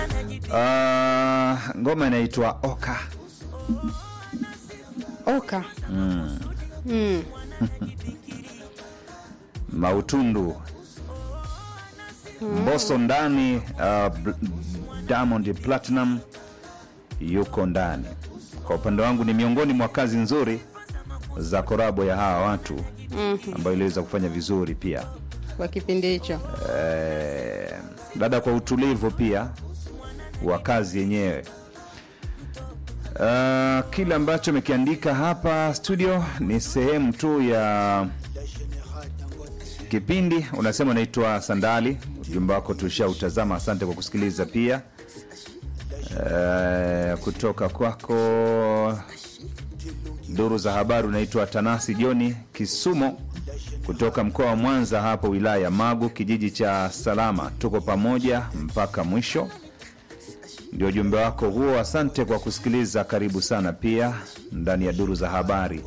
Uh, ngoma inaitwa Oka. Oka. Mm. Mm. Mautundu Mbosso ndani, uh, Bl- Diamond Platinum yuko ndani. Kwa upande wangu ni miongoni mwa kazi nzuri za korabo ya hawa watu Mhm. ambayo iliweza kufanya vizuri pia. Kwa kipindi hicho. Eh, dada kwa utulivu pia wa kazi yenyewe. Uh, kile ambacho amekiandika hapa studio ni sehemu tu ya kipindi. Unasema unaitwa Sandali, ujumbe wako tushautazama. Asante kwa kusikiliza pia. Uh, kutoka kwako duru za habari unaitwa Tanasi Joni Kisumo kutoka mkoa wa Mwanza, hapo wilaya ya Magu, kijiji cha Salama. Tuko pamoja mpaka mwisho, ndio ujumbe wako huo. Asante kwa kusikiliza, karibu sana pia ndani ya duru za habari.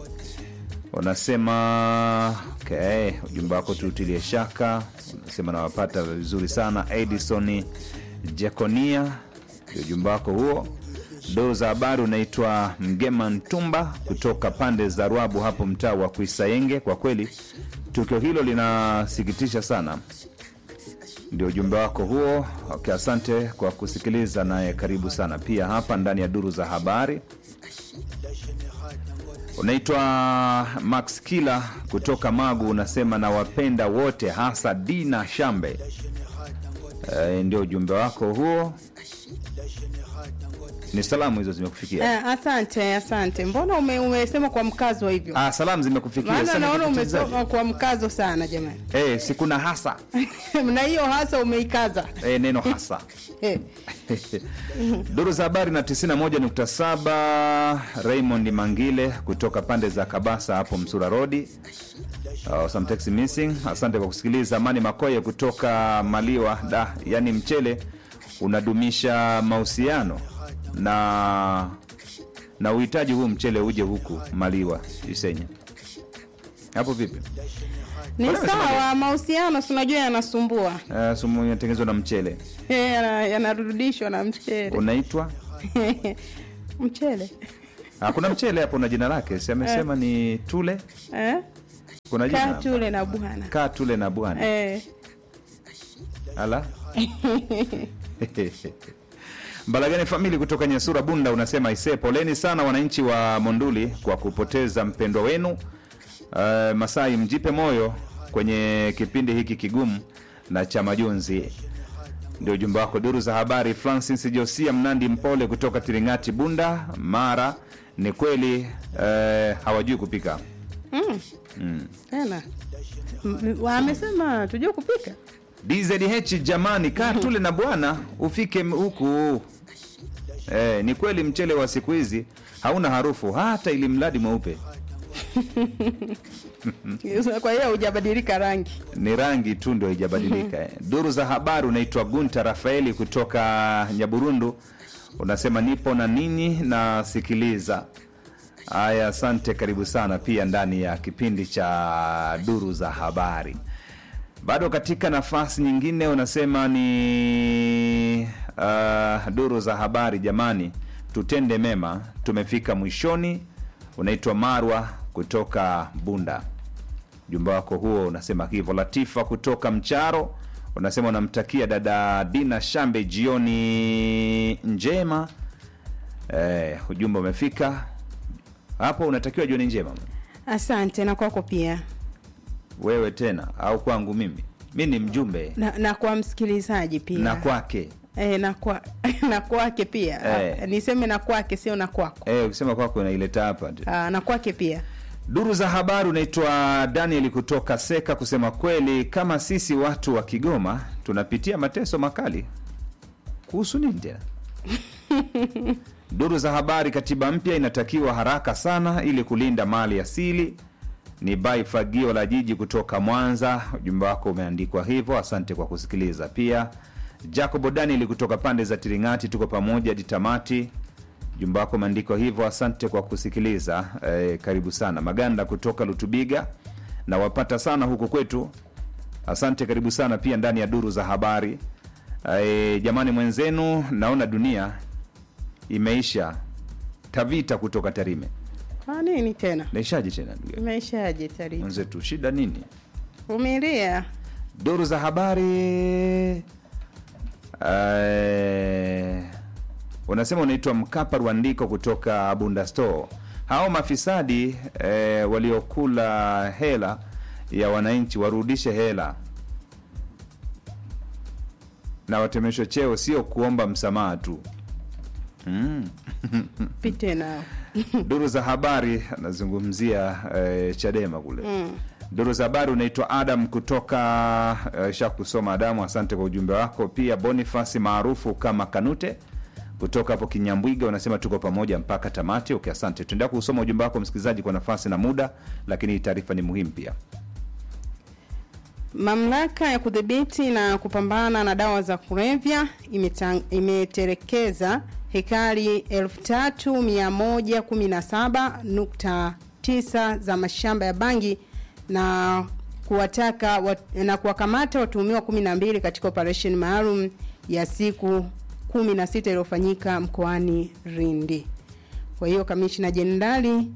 Unasema okay, ujumbe wako tuutilie shaka. Unasema nawapata vizuri sana. Edison Jekonia, ndio ujumbe wako huo. Duru za habari unaitwa Mgema Ntumba kutoka pande za Rwabu hapo mtaa wa Kuisayenge. Kwa kweli tukio hilo linasikitisha sana, ndio ujumbe wako huo. Okay, asante kwa kusikiliza, naye karibu sana pia hapa ndani ya duru za habari. Unaitwa Max Kila kutoka Magu, unasema nawapenda wote, hasa Dina Shambe. E, ndio ujumbe wako huo. Ni salamu hizo zimekufikia? Eh, asante asante. Mbona ume, umesema kwa mkazo hivyo? Ah, salamu zimekufikia. Maana Sasa naona nikuulizaje? umesoma kwa mkazo sana jamani. Eh, si kuna hasa na hiyo hasa umeikaza. eh, neno hasa Eh, duru za habari na 91.7 Raymond Mangile kutoka pande za Kabasa hapo Msura Rodi. Uh, some text missing. Asante kwa kusikiliza. Amani Makoye kutoka Maliwa da, yani mchele unadumisha mahusiano na na uhitaji huu mchele uje huku Maliwa Isenya. Hapo vipi? ni Mbona umesema sawa, mahusiano si unajua yanasumbua. Uh, sumu inatengenezwa na mchele Eh, yana- yanarudishwa na mchele. unaitwa mchele. Ah, kuna mchele hapo na jina lake, si amesema ni tule. Eh? Kuna jina Kaa hapa. tule na bwana. kaa tule na bwana Eh. ala Mbalagani famili kutoka Nyasura Bunda unasema ise, poleni sana wananchi wa Monduli kwa kupoteza mpendwa wenu. Uh, Masai, mjipe moyo kwenye kipindi hiki kigumu na cha majonzi. Ndio ujumbe wako. Duru za habari, Francis Josia Mnandi Mpole kutoka Tiringati Bunda Mara. Ni kweli uh, hawajui kupika Mm. mm. Tena. M- Wamesema tujue kupika. DZH jamani, kaa tule na bwana ufike m- huku. Eh, ni kweli mchele wa siku hizi hauna harufu hata ili mradi mweupe, Kwa hiyo hujabadilika rangi. ni rangi tu ndio haijabadilika. eh. Duru za habari, unaitwa Gunta Rafaeli kutoka Nyaburundu, unasema nipo na ninyi nasikiliza. Haya, asante, karibu sana pia ndani ya kipindi cha duru za habari. Bado katika nafasi nyingine unasema ni uh, duru za habari. Jamani, tutende mema, tumefika mwishoni. Unaitwa Marwa kutoka Bunda, ujumbe wako huo unasema hivyo. Latifa kutoka Mcharo unasema unamtakia dada Dina Shambe jioni njema. Eh, ujumbe umefika hapo, unatakiwa jioni njema Asante na kwako pia. wewe tena au kwangu mimi? Mi ni mjumbe Na, na kwa msikilizaji pia. na kwake Eh, na kwa na kwake pia. Eh. Ah, Niseme na kwake sio na kwako. eh, ukisema kwako unaileta hapa tu. Ah, na kwake pia. Duru za habari unaitwa Daniel kutoka Seka. Kusema kweli, kama sisi watu wa Kigoma tunapitia mateso makali kuhusu nini tena? Duru za habari, katiba mpya inatakiwa haraka sana ili kulinda mali asili. Ni bai fagio la jiji kutoka Mwanza. Ujumbe wako umeandikwa hivyo, asante kwa kusikiliza. Pia Jacobo Daniel kutoka pande za Tiringati, tuko pamoja ditamati Jumba wako umeandikwa hivyo, asante kwa kusikiliza. Eh, karibu sana. Maganda kutoka Lutubiga, nawapata sana huku kwetu, asante, karibu sana pia ndani ya duru za habari. e, jamani mwenzenu naona dunia imeisha tavita kutoka tarime Kwa nini tena? naishaje tena ndugu yangu? Imeishaje tari? mwenzetu shida nini Vumilia. duru za habari eh, unasema unaitwa mkapa rwandiko kutoka bunda store hao mafisadi eh, waliokula hela ya wananchi warudishe hela na watemeshwe cheo sio kuomba msamaha tu mm. Pite nao. duru za habari anazungumzia eh, chadema kule Mm. duru za habari unaitwa adam kutoka uh, sha kusoma adamu asante kwa ujumbe wako pia bonifasi maarufu kama kanute kutoka hapo kinyambwiga unasema tuko pamoja mpaka tamati okay asante tuendelea kusoma ujumbe wako msikilizaji kwa nafasi na muda lakini hii taarifa ni muhimu pia Mamlaka ya kudhibiti na kupambana na dawa za kulevya imetang- imeterekeza hekari 3117.9 za mashamba ya bangi na kuwataka wat, na kuwakamata watuhumiwa 12 katika operation maalum ya siku 16 iliyofanyika mkoani Lindi. Kwa hiyo kamishna jenerali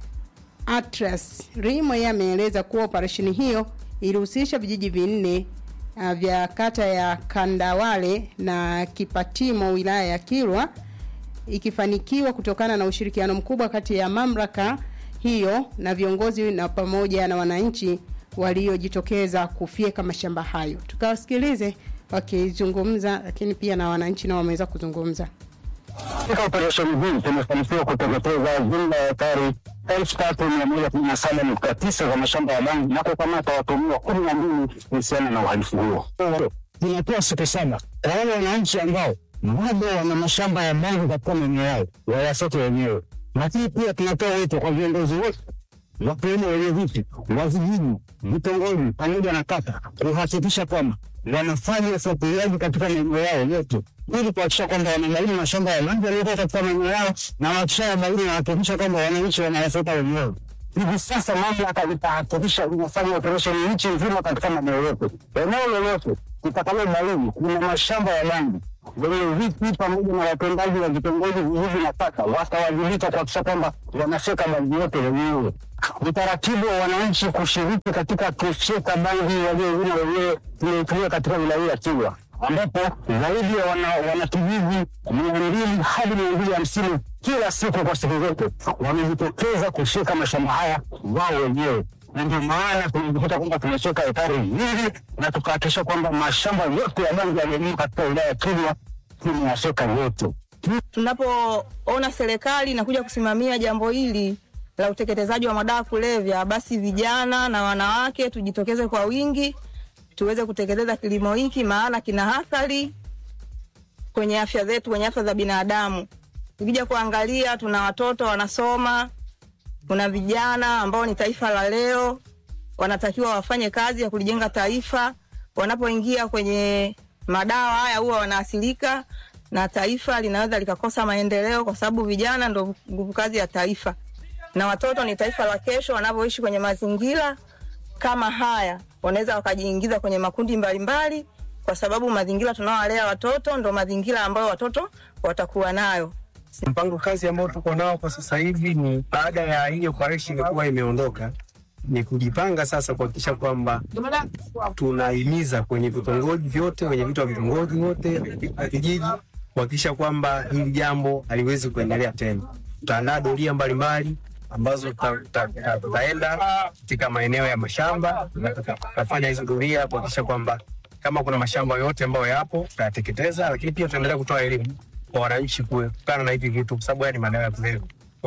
Atlas Rimo yeye ameeleza kuwa operesheni hiyo ilihusisha vijiji vinne uh, vya kata ya Kandawale na Kipatimo wilaya ya Kilwa ikifanikiwa kutokana na ushirikiano mkubwa kati ya mamlaka hiyo na viongozi na pamoja na wananchi waliojitokeza kufyeka mashamba hayo. Tukawasikilize wakizungumza, lakini pia na wananchi nao wameweza kuzungumza. Katika operesheni hii tumefanikiwa kuteketeza jumla ya ekari elfu tatu mia moja kumi na saba nukta tisa za mashamba ya bangi na kukamata watuhumiwa kumi na mbili kuhusiana na uhalifu huo. Tunatoa siku saba kwa wale wananchi ambao bado wana mashamba ya bangi katika maeneo yao wayasote wenyewe, lakini pia tunatoa wito kwa viongozi wote wakiwemo wenye viti wa vijiji, vitongoji pamoja na kata kuhakikisha kwamba wanafanya ufuatiliaji katika maeneo yao yote ili kuhakikisha kwamba wanabaini mashamba ya bangi yaliyokuwa katika maeneo yao na wakishayabaini wanahakikisha kwamba wananchi wanayasota wenyewe. Hivi sasa mamlaka itahakikisha inafanya operesheni nchi nzima katika maeneo yote. Eneo lolote litakalobaini kuna mashamba ya bangi wenye viti pamoja na watendaji wa vitongoji vijiji na kata watawajibika kuhakikisha kwamba wanafyeka bangi yote wenyewe. Utaratibu wa wananchi kushiriki katika kufyeka bangi waliovuna wenyewe tumeitumia katika wilaya ya Kilwa ambapo zaidi ya wana- wanakijiji mia mbili hadi mia mbili hamsini kila siku kwa siku zote wamejitokeza kushika mashamba haya wao wenyewe, na ndio maana tumejikuta kwamba tumeshika hekari nyingi na tukahakikisha kwamba mashamba yote ya bangi yaliyolimwa katika wilaya ya Kilwa tumeyashika yote. tunapoona serikali inakuja kusimamia jambo hili la uteketezaji wa madawa kulevya, basi vijana na wanawake tujitokeze kwa wingi tuweze kuteketeza kilimo hiki, maana kina athari kwenye afya zetu, kwenye afya za binadamu. Ukija kuangalia, tuna watoto wanasoma, kuna vijana ambao ni taifa la leo, wanatakiwa wafanye kazi ya kulijenga taifa. Wanapoingia kwenye madawa haya, huwa wanaathirika na taifa linaweza likakosa maendeleo, kwa sababu vijana ndo nguvu kazi ya taifa, na watoto ni taifa la kesho. Wanavyoishi kwenye mazingira kama haya, wanaweza wakajiingiza kwenye makundi mbalimbali mbali, kwa sababu mazingira tunaowalea watoto ndo mazingira ambayo watoto watakuwa nayo. Mpango kazi ambao tuko nao kwa sasa hivi ni baada ya hii operation kuwa imeondoka, ni kujipanga sasa kuhakikisha kwamba tunahimiza kwenye vitongoji vyote, kwenye vitu vya vitongoji wote vijiji, kuhakikisha kwamba hili jambo haliwezi kuendelea tena. Tutaandaa doria mbalimbali ambazo tuta- tuta- tuta- tutaenda katika maeneo ya mashamba, na tuta- tutafanya hizo doria kuhakikisha kwamba kama kuna mashamba yote ambayo yapo tutayateketeza, lakini pia tutaendelea kutoa elimu kwa wananchi kuepukana na hivi vitu, kwa sababu haya ni madawa ya kulevya.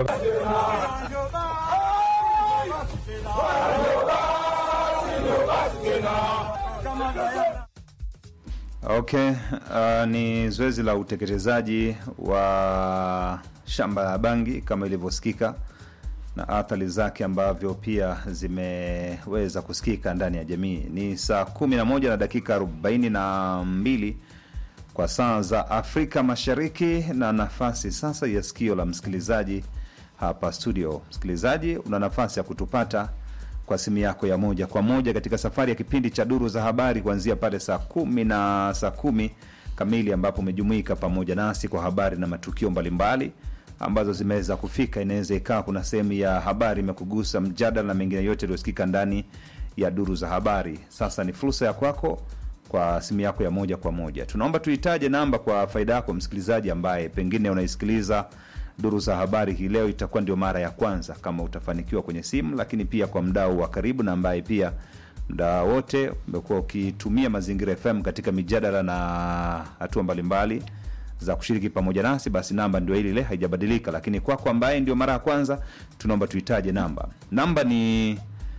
Okay, uh, ni zoezi la utekelezaji wa shamba la bangi kama ilivyosikika na athari zake ambavyo pia zimeweza kusikika ndani ya jamii. Ni saa 11 na dakika 42 kwa saa za Afrika Mashariki, na nafasi sasa ya sikio la msikilizaji hapa studio. Msikilizaji, una nafasi ya kutupata kwa simu yako ya moja kwa moja katika safari ya kipindi cha duru za habari kuanzia pale saa kumi na saa kumi kamili ambapo umejumuika pamoja nasi kwa habari na matukio mbalimbali ambazo zimeweza kufika. Inaweza ikawa kuna sehemu ya habari imekugusa, mjadala na mengine yote yaliyosikika ndani ya duru za habari. Sasa ni fursa ya kwako kwa simu yako ya moja kwa moja. Tunaomba tuitaje namba kwa faida yako msikilizaji ambaye pengine unaisikiliza duru za habari hii leo, itakuwa ndio mara ya kwanza kama utafanikiwa kwenye simu, lakini pia kwa mdau wa karibu na ambaye pia muda wote umekuwa ukitumia Mazingira FM katika mijadala na hatua mbalimbali za kushiriki pamoja nasi, basi namba ndio ile ile, haijabadilika. Lakini kwako ambaye ndio mara ya kwanza, tunaomba tuitaje namba. Namba ni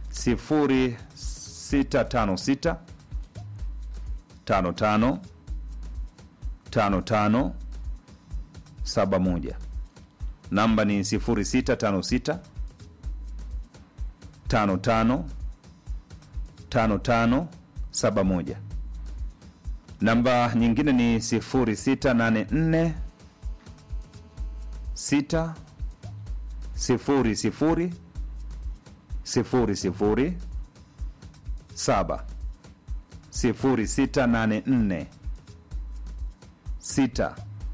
0656 55 55 71. Namba ni 0656 55 5571. Namba nyingine ni 0684 6 0 0 0 0 7 0684 6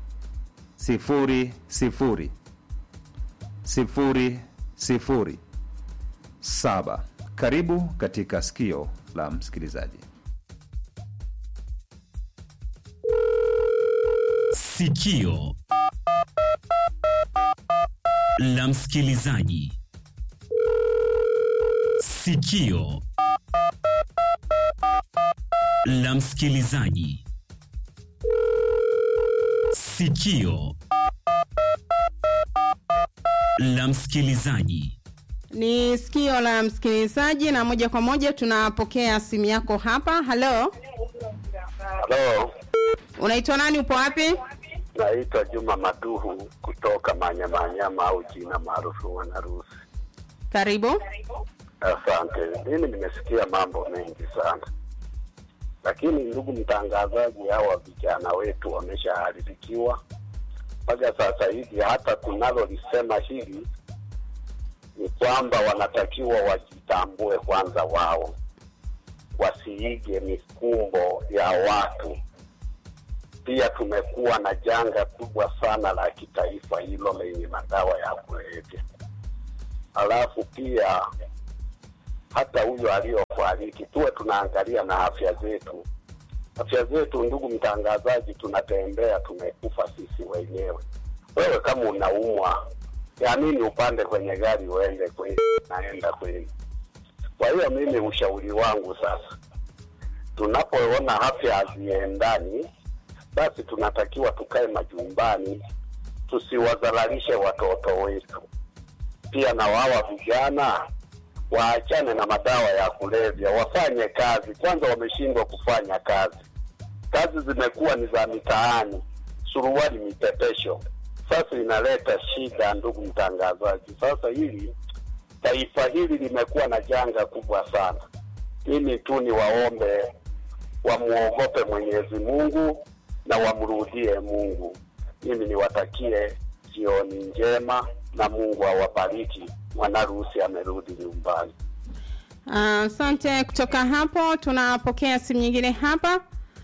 0 0 sifuri sifuri saba. Karibu katika sikio la msikilizaji. Sikio la msikilizaji. Sikio la msikilizaji. Sikio la msikilizaji. Ni sikio la msikilizaji, na moja kwa moja tunapokea simu yako hapa. Halo, Halo, unaitwa nani? Upo wapi? naitwa Juma Maduhu kutoka Manyamanyama au jina maarufu Mwanarusi. Karibu. Asante. Mimi nimesikia mambo mengi sana, lakini ndugu mtangazaji, hawa vijana wetu wameshaharibikiwa mpaka sasa hivi. Hata tunalolisema hili ni kwamba wanatakiwa wajitambue kwanza, wao wasiige mikumbo ya watu. Pia tumekuwa na janga kubwa sana la kitaifa hilo lenye madawa ya kulevya, alafu pia hata huyo aliyofariki tuwe tunaangalia na afya zetu. Afya zetu, ndugu mtangazaji, tunatembea tumekufa sisi wenyewe. Wewe kama unaumwa, ya nini upande kwenye gari uende kweli, naenda kweli? Kwa hiyo mimi ushauri wangu sasa, tunapoona afya haziendani, basi tunatakiwa tukae majumbani, tusiwadhalalishe watoto wetu. Pia na wawa vijana waachane na madawa ya kulevya, wafanye kazi kwanza. Wameshindwa kufanya kazi, kazi zimekuwa ni za mitaani, suruali mipepesho. Sasa inaleta shida, ndugu mtangazaji. Sasa hili taifa hili limekuwa na janga kubwa sana. Mimi tu ni waombe wamuogope Mwenyezi Mungu na wamrudie Mungu. Mimi niwatakie jioni njema na Mungu awabariki. Mwanaruhusi amerudi nyumbani. Asante. kutoka hapo tunapokea simu nyingine hapa.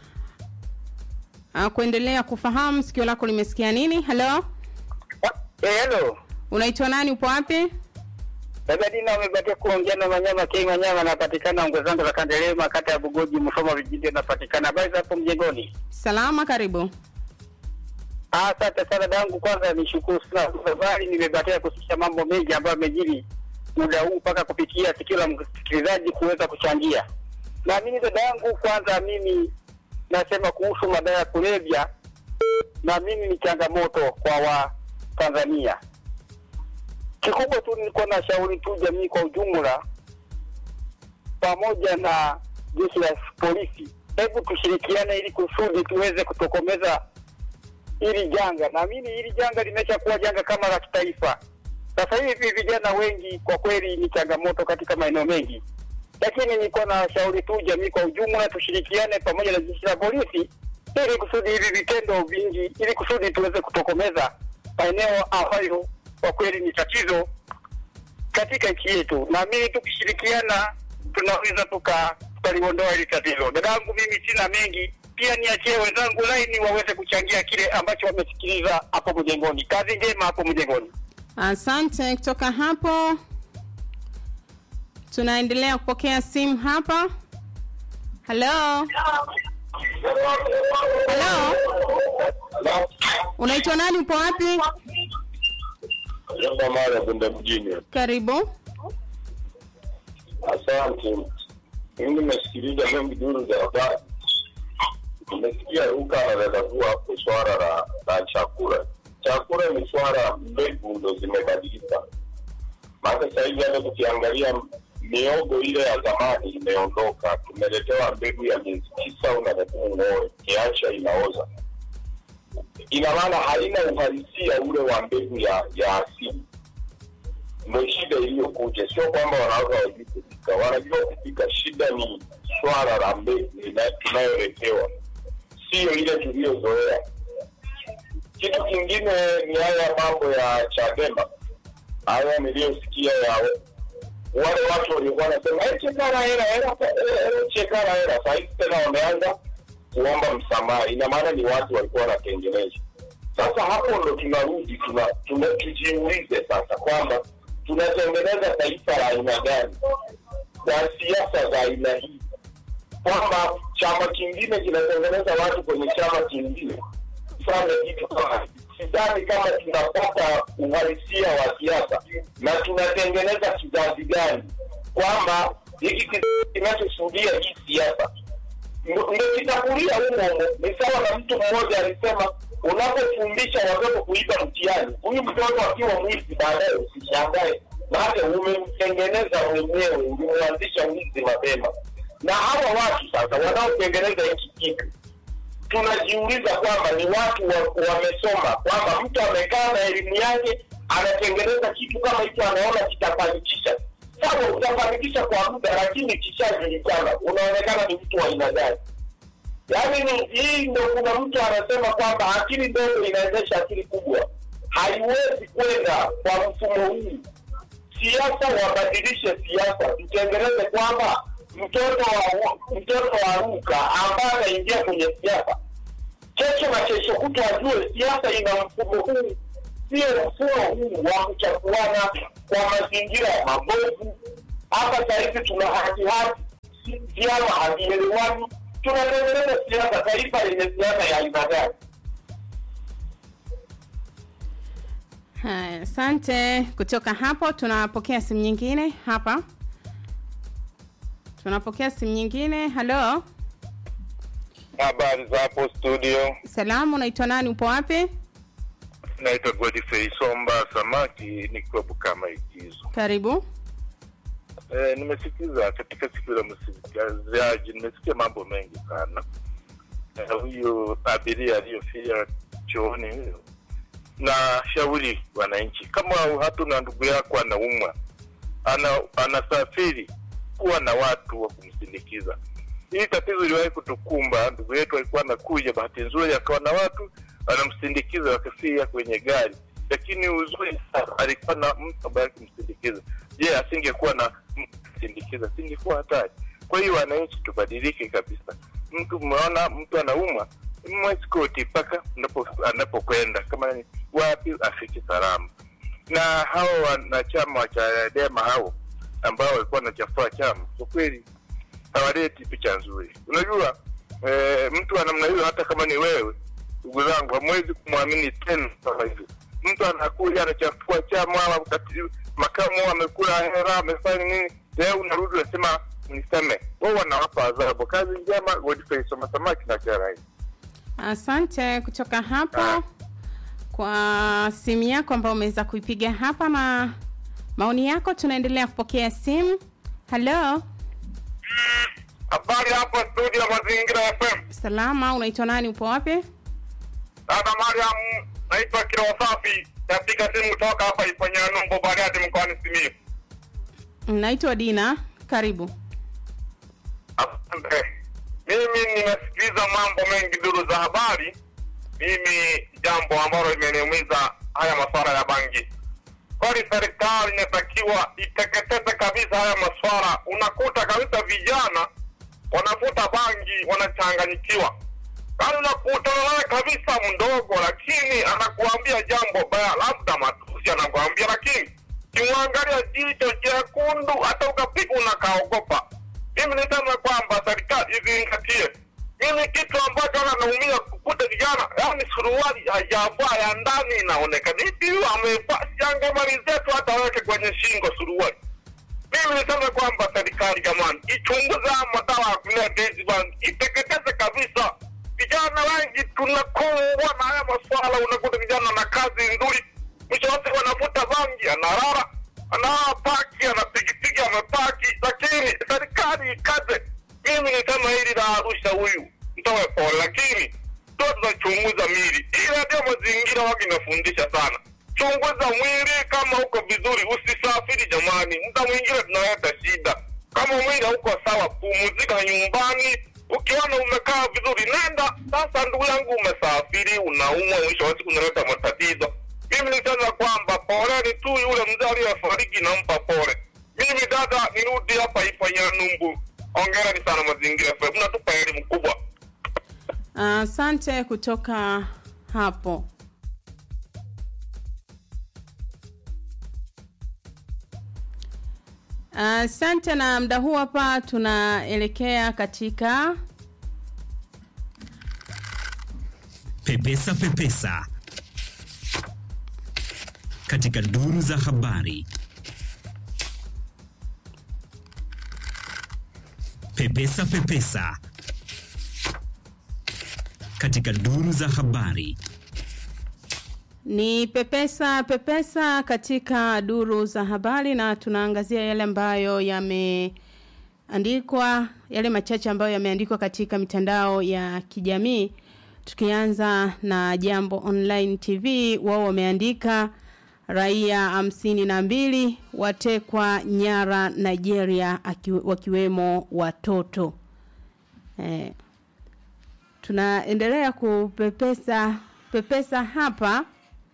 Uh, kuendelea kufahamu sikio lako limesikia nini. Halo, Eh, hello. unaitwa nani? Upo wapi? Dada Dina umebatia kuongea na Manyama K Manyama napatikana ongwe zangu za Kandelema kata ya Bugoji Msoma vijiji napatikana. Habari za hapo mjengoni? Salama, karibu. Ah, asante sana dangu. Kwanza nishukuru sana habari, nimebatia kusikia mambo mengi ambayo yamejiri muda huu mpaka kupitia sikio la msikilizaji kuweza kuchangia. Na mimi dada yangu, kwanza mimi nasema kuhusu madawa ya kulevya, na mimi ni changamoto kwa wa Tanzania. Kikubwa tu nilikuwa na shauri tu jamii kwa ujumla, pamoja na jeshi la polisi, hebu tushirikiane ili kusudi tuweze kutokomeza hili janga. Naamini hili janga limesha kuwa janga kama la kitaifa. Sasa hivi vijana wengi kwa kweli ni changamoto katika maeneo mengi, lakini nilikuwa na shauri tu jamii kwa ujumla tushirikiane pamoja na jeshi la polisi ili kusudi hivi vitendo vingi, ili kusudi tuweze kutokomeza maeneo ambayo kwa kweli ni tatizo katika nchi yetu. Naamini tukishirikiana tunaweza tuka tukaliondoa hili tatizo. Dadangu, mimi sina mengi, pia pia niachie wenzangu laini waweze kuchangia kile ambacho wamesikiliza hapo mjengoni. Kazi njema hapo mjengoni. Asante. Kutoka hapo tunaendelea kupokea simu hapa. Halo, halo, unaitwa nani? Upo wapi? Jambo mara kwenda mjini. Karibu. Asante. Mimi nimesikiliza mengi duru za habari. Nimesikia Luka anadadavua hapo swala la, la chakula. Chakula ni swala, mbegu ndo zimebadilika. Maana sasa hivi hata tukiangalia miogo ile ya zamani imeondoka, tumeletewa mbegu ya miezi tisa, unatakiwa ung'oe, kiacha inaoza. Ina maana haina uhalisia ule wa mbegu ya, ya asili ndo shida iliyokuja. Sio kwamba wanawake hawajui kupika, wanajua kupika. Shida ni swala la mbegu ina- tunayoletewa, siyo ile tuliyozoea. Kitu kingine ni haya mambo ya Chadema, haya niliyosikia ya wale watu waliokuwa wanasema "Eh, chekara hela hela eh, chekara hela. Saa hizi tena wameanza kuomba msamaha, ina maana ni watu walikuwa wanatengeneza. Sasa hapo ndo tunarudi tuna, tuna, tujiulize sasa kwamba tunatengeneza taifa la aina gani kwa siasa za aina hii, kwamba chama kingine kinatengeneza watu kwenye chama kingine kufanya kitu kama hiki. sidhani kama tunapata uhalisia wa siasa na tunatengeneza kizazi gani, kwamba hiki kizazi kinachoshuhudia hii siasa ndo ndo kitakulia humo humo. Ni sawa na mtu mmoja alisema, unapofundisha watoto kuiba mtihani, huyu mtoto akiwa mwizi baadaye usishangae, maana umemtengeneza mwenyewe, ulimwanzisha mwizi mapema. Na hawa watu sasa wanaotengeneza hiki kitu tunajiuliza kwamba ni watu wa- wamesoma, kwamba mtu amekaa na elimu yake anatengeneza kitu kama hicho, anaona kitafanikisha. Sawa, utafanikisha kwa muda, lakini kishajulikana, unaonekana ni mtu wa aina gani? Yaani ni hii ndo, kuna mtu anasema kwamba akili ndogo inaendesha akili kubwa. Haiwezi kwenda kwa mfumo huu. Siasa wabadilishe siasa, tutengeneze kwamba mtoto wa mtoto wa Ruka ambaye anaingia kwenye siasa kesho na kesho kutwa ajue siasa ina mfumo huu, sio mfumo huu wa kuchafuana kwa mazingira ya mabovu. Hapa sahizi tuna hatihati, vyama havielewani, tunatengeneza siasa, taifa lenye siasa ya aina gani? Haya, asante. Kutoka hapo tunapokea simu nyingine hapa. Tunapokea simu nyingine. Halo, Habari za hapo studio, salamu, unaitwa nani? Upo wapi? naitwa Godfrey Somba Samaki, nikiwa Bukama Ikizo. Karibu. E, nimesikiza katika siku la msikilizaji, nimesikia mambo mengi sana. E, huyu abiria aliyofia chooni huyo, na shauri wananchi, kama hatuna ndugu yako anaumwa, ana, anasafiri, kuwa na watu wa kumsindikiza. Hii tatizo iliwahi kutukumba. Ndugu yetu alikuwa anakuja, bahati nzuri akawa na watu wanamsindikiza, wakafia kwenye gari, lakini uzuri sana alikuwa na mtu ambaye akimsindikiza. Je, asingekuwa na mtu kumsindikiza, asingekuwa hatari. Kwa hiyo wananchi, tubadilike kabisa. Mtu mmeona mtu anaumwa, mweskoti mpaka anapo- anapokwenda, kama ni wapi afike salama. Na hao wanachama wa Chadema hao ambao walikuwa wanachafua chama, kwa kweli hawaleti picha nzuri. Unajua eh, mtu wa namna hiyo, hata kama ni wewe, ndugu zangu, hamwezi kumwamini tena kama hivyo. Mtu anakuja anachafua chama, wakati makamu amekula hela, amefanya nini, leo unarudi unasema niseme. Wao wanawapa adhabu. Kazi njema, Godfrey Soma Samaki na Charai. Asante kutoka hapo kwa simu yako ambayo umeweza kuipiga hapa na maoni yako. Tunaendelea kupokea simu. Halo, Habari hapo studio Mazingira FM. salama, unaitwa nani? Upo wapi? Dada Mariam, naitwa Kilo Safi, napiga simu kutoka hapa Iponyanumbo, Bariadi, mkoani Simiyu. Naitwa Dina, karibu. Asante. Mimi nimesikiliza mambo mengi duru za habari. Mimi jambo ambalo limeniumiza haya masuala ya bangi, kwani serikali inatakiwa iteketeze kabisa haya masuala. Unakuta kabisa vijana wanavuta bangi, wanachanganyikiwa. yaani unakutana naye kabisa mdogo, lakini anakuambia jambo baya, labda matusi anakuambia, lakini kimwangalia jicho jekundu, hata ukapiga unakaogopa. Mimi nisema kwamba serikali izingatie. Mimi kitu ambacho ana naumia kukuta vijana, yaani suruali hajavaa ya ndani inaonekana hivi, huyu amevaa siangemalizetu tu hata aweke kwenye shingo suruali. Mimi niseme kwamba serikali jamani, ichunguze haya madawa ya kulevya hizi bangi, iteketeze kabisa. Vijana wengi tunakumbwa na haya maswala, unakuta vijana na kazi nzuri, mwisho wote wanavuta bangi, analala anaa paki, anapigipigi, amepaki, lakini serikali ikaze. Mimi nisema hili la Arusha huyu mtoe pole, lakini ndio tunachunguza mili, ile ndio mazingira wagi inafundisha sana chunguza mwili kama uko vizuri, usisafiri jamani. Muda mwingine tunaleta shida. Kama mwili hauko sawa, pumzika nyumbani. Ukiona umekaa vizuri, nenda sasa. Ndugu yangu, umesafiri, unaumwa, mwisho wa siku unaleta matatizo. Mimi nisema kwamba poleni tu, yule mzee aliyefariki nampa pole. Mimi dada, nirudi hapa ifanya numbu. Ongereni sana Mazingira FM, mnatupa elimu kubwa. Asante kutoka hapo. Asante na mda huu hapa tunaelekea katika Pepesa Pepesa katika duru za habari. Pepesa Pepesa katika duru za habari. ni pepesa pepesa katika duru za habari na tunaangazia yale ambayo yameandikwa yale machache ambayo yameandikwa katika mitandao ya kijamii tukianza na jambo online tv wao wameandika raia hamsini na mbili watekwa nyara nigeria aki, wakiwemo watoto eh, tunaendelea kupepesa pepesa hapa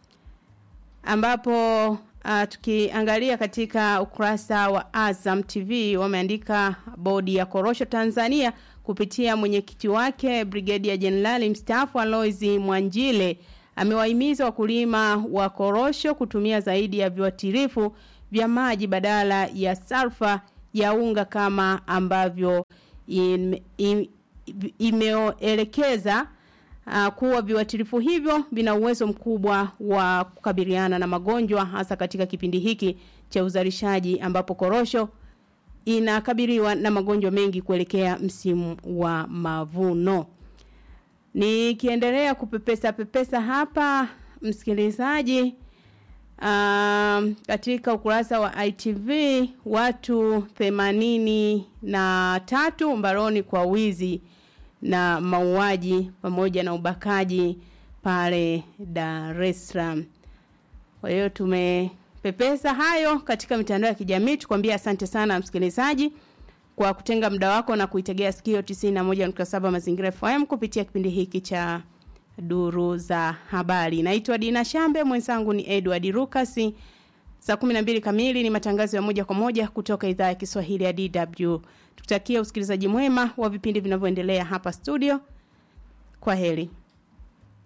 ambapo uh, tukiangalia katika ukurasa wa Azam TV wameandika bodi ya korosho Tanzania kupitia mwenyekiti wake Brigedia Jenerali mstaafu Alois Mwanjile amewahimiza wakulima wa korosho kutumia zaidi ya viuatilifu vya maji badala ya salfa ya unga kama ambavyo im- im- imeelekeza uh, kuwa viuatilifu hivyo vina uwezo mkubwa wa kukabiliana na magonjwa hasa katika kipindi hiki cha uzalishaji ambapo korosho inakabiliwa na magonjwa mengi kuelekea msimu wa mavuno. Nikiendelea kupepesa pepesa hapa msikilizaji um, katika ukurasa wa ITV watu themanini na tatu mbaroni kwa wizi na mauaji pamoja na ubakaji pale Dar es Salaam. Kwa hiyo tumepepesa hayo katika mitandao ya kijamii tukwambia asante sana msikilizaji kwa kutenga muda wako na kuitegea sikio 91.7 Mazingira FM kupitia kipindi hiki cha duru za habari. Naitwa Dina Shambe, mwenzangu ni Edward Rukasi. Saa 12 kamili ni matangazo ya moja kwa moja kutoka idhaa ya Kiswahili ya DW. Tukutakia usikilizaji mwema wa vipindi vinavyoendelea hapa studio. Kwa heri.